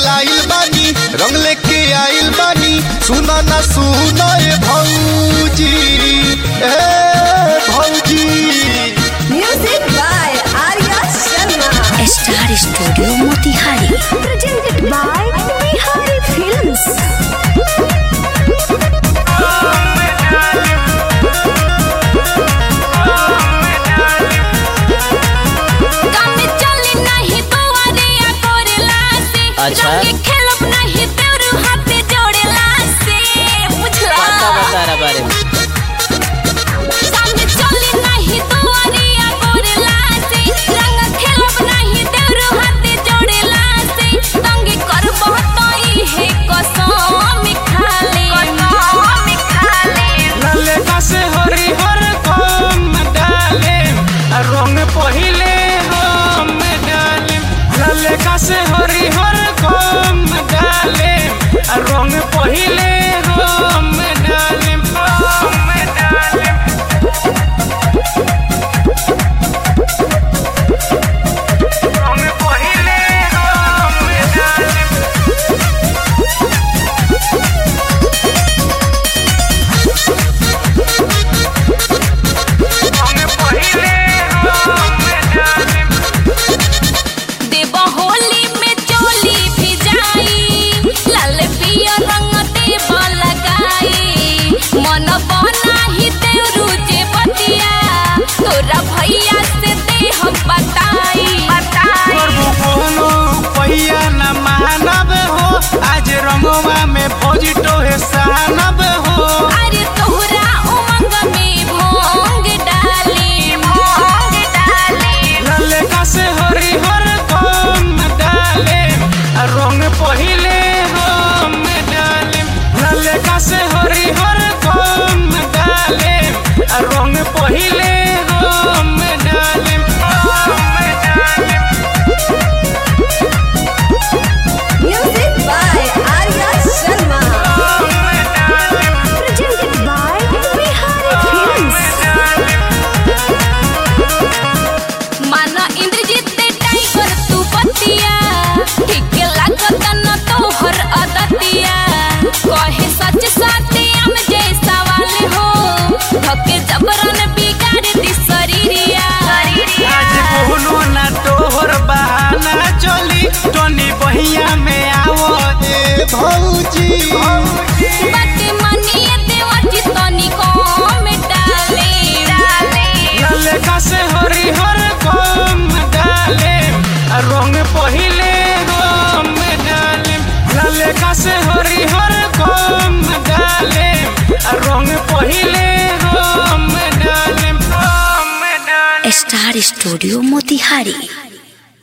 लाइल बानी रंग लेके आइल बानी सुना ना सुना ए भौजी ए भौजी Music by Arya Sharma. Star studio Motihari Presented by Bihari Films. काम चली नहीं दुआरिया कोरेला से अच्छा। रंग खेलब नहीं तेरू हाथे जोड़ेला से बुझला पता बता रहा बारे में काम चली नहीं दुआरिया कोरेला से रंग खेलब नहीं तेरू हाथे जोड़ेला से रंग करब तई है कसम खाले कसम खाले ललका से हरिहर कम डाले रंग पहिले रंग डाले ललका से हरिहर कम डाले रंग पहिले रंग डाले रंग डाले रंग पहिले रंग डाले रंग पहिले रंग डाले देव होली में चोली भी जाई लाल पिया रंग देव लगाई मन बनाही तेरू जे बतिया तोरा भैया से दे हम बताई बताई करबो कोनो पहिया न मानब हो आज रंगवा में फौजी टोहे सानब हो अरे तोहरा उमंग में भोंग डाली भोंग डाली ललका से हरिहर कम डाले आ रंग पहिले हम डाले ललका से हरिहर कम डाले आ रंग पहिले हम डाले हम डाले Music by Arya Sharma. हम डाले Presented by Bihari Films. माना इंद्रजीत ते टाइगर तू बतिया ठीक लागत न तोहर अदतिया कहे सच सतियम जे सवाल हो धके जबरन बिगाड़ दी शरीरिया आज कोनो ना तोहर बहाना चली टोनी बहिया में आवो ए भौजी बात मानिए देवची तनी को डाले डाले ललका से हरिहर कम डाले आ रंग पहिले हम डाले ललका से हरिहर कम डाले आ रंग पहिले हम डाले हम डाले स्टार स्टूडियो मोतिहारी